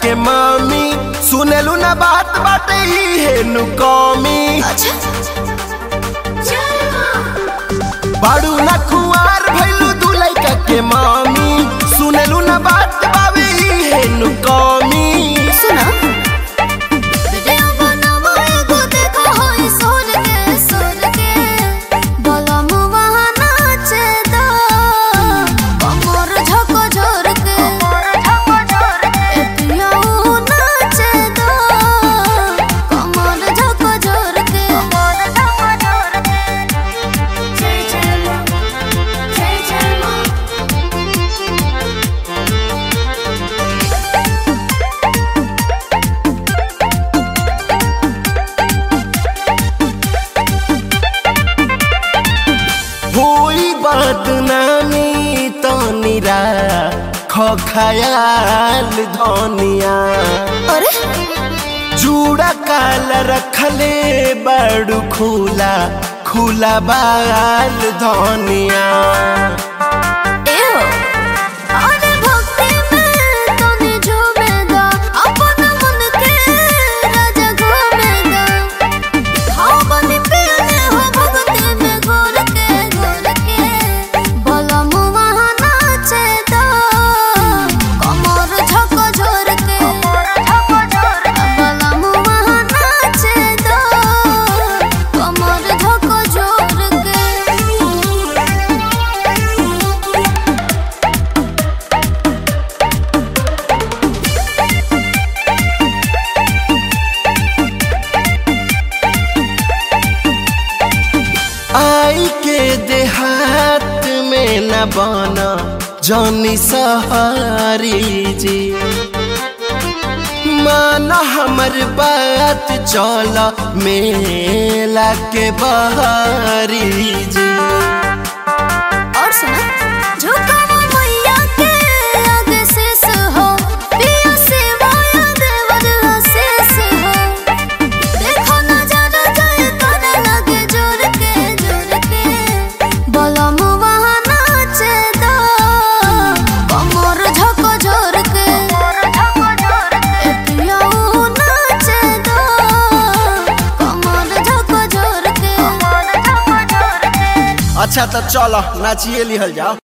के मामी सुनेलू ना बात बाटे ही है नु कमी अच्छा बाड़ू ना खुआर भइलू दू लइका के मामी सुनेलू ना बात बावे ही है नु कमी सुना वीडियो बनावो एगो देखो होई सोर के सोर के बोला मुवा नाचे दो कमर झको झोर के एतिया ऊ नाचे दो कमर झको झोर के जय जय मां जय जय मां होई बदनामी तो निरा खयाल धनिया अरे जूड़ा काल रखले बड़ू खुला खुला बाल धनिया एहो अरे भक्ति में तने झूमेगा अपन मन के राजा घूमेगा हाँ बनी पीने हो भक्ति में घोर के घोर के बोला मुआ नाचे दो कमर झको झोर के बोला मुआ नाचे दो कमर झको झोर के आई के देहात में न बना जौनी सहारी जी माना हमर बात चल मेला के बहारी जी और सुना झुकाओ मैया के आगे शेष हो पिया सेवाया देवर शेष हो देखो नजारा जाए करे लगे जोर के जोर के बोला मुआ नाचे दो कमर झको झोर के एतिया ऊ नाचे दो कमर झको झोर के अच्छा तो चलो नाचिए लिहल जाओ